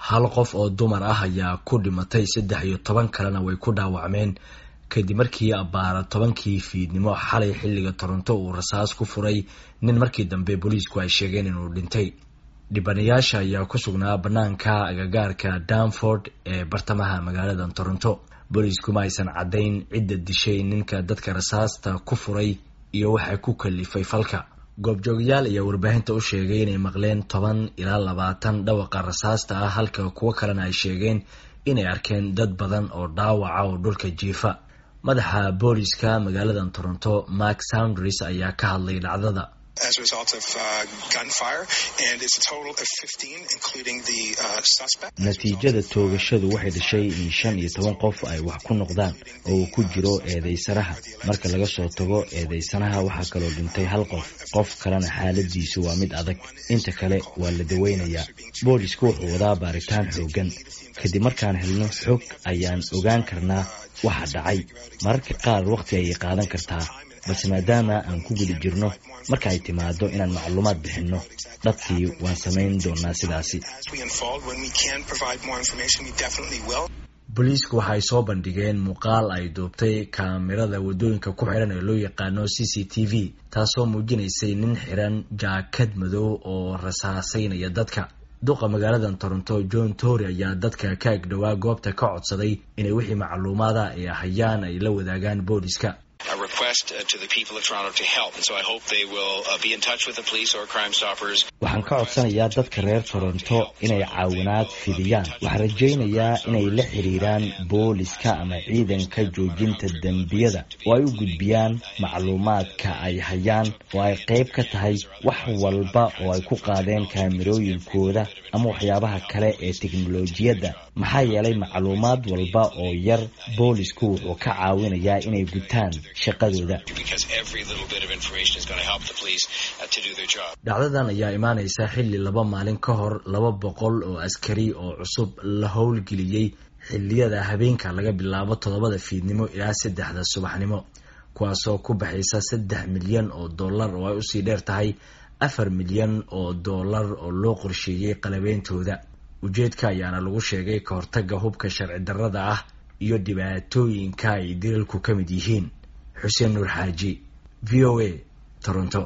hal qof oo dumar ah ayaa ku dhimatay saddex iyo toban kalena way ku dhaawacmeen kadib markii abbaara tobankii fiidnimo xalay xilliga toronto uu rasaas ku furay nin markii dambe booliisku ay sheegeen inuu dhintay dhibanayaasha ayaa ku sugnaa bannaanka agagaarka danford ee bartamaha magaalada toronto booliisku ma aysan caddayn cidda dishay ninka dadka rasaasta ku furay iyo waxa ku kalifay falka goobjoogayaal ayaa warbaahinta u sheegay inay maqleen toban ilaa labaatan dhawaqa rasaasta ah halka kuwo kalena ay sheegeen inay arkeen dad badan oo dhaawaca oo dhulka jiifa madaxa booliska magaalada toronto mark soundris ayaa ka hadlay dhacdada natiijada toogashadu waxay dhashay in shan iyo toban qof ay wax ku noqdaan oo uu ku jiro eedeysanaha marka laga soo tago eedeysanaha waxaa kaloo dhintay hal qof qof kalena xaaladiisu waa mid adag inta kale waa la daweynayaa boolisku wuxuu wadaa baaritaan xoogan kadib markaan helno xog ayaan ogaan karnaa waxa dhacay mararka qaar wakhti ayay qaadan kartaa balse maadaama aan ku guda jirno marka ay timaado inaan macluumaad bixinno dhabtii waan samayn doonaa sidaasi booliisku waxa ay soo bandhigeen muuqaal ay duubtay kaamirada waddooyinka ku xiran ee loo yaqaano c c t v taasoo muujinaysay nin xiran jaakad madow oo rasaasaynaya dadka duqa magaalada toronto john tory ayaa dadka ka agdhowaa goobta ka codsaday inay wixii macluumaada ay hayaan ay la wadaagaan booliska waxaan ka codsanayaa dadka reer toronto inay caawinaad fidiyaan waxaan rajaynayaa inay la xiriiraan booliska ama ciidanka joojinta dembiyada oo ay u gudbiyaan macluumaadka ay hayaan oo ay qayb ka tahay wax walba oo ay ku qaadeen kaamirooyinkooda ama waxyaabaha kale ee teknolojiyadda maxaa yeelay macluumaad walba oo yar boolisku wuxuu ka caawinayaa inay gutaan shaqadooda dhacdadan ayaa imaanaysa xilli laba maalin ka hor laba boqol oo askari oo cusub la howlgeliyey xilliyada habeenka laga bilaabo toddobada fiidnimo ilaa saddexda subaxnimo kuwaasoo ku baxaysa saddex milyan oo dollar oo ay usii dheer tahay afar milyan oo dollar oo loo qorsheeyey qalabeyntooda ujeedka ayaana lagu sheegay ka hortaga hubka sharci darrada ah iyo dhibaatooyinka ay dilalku ka mid yihiin xuseen nuur xaaji v o a toronto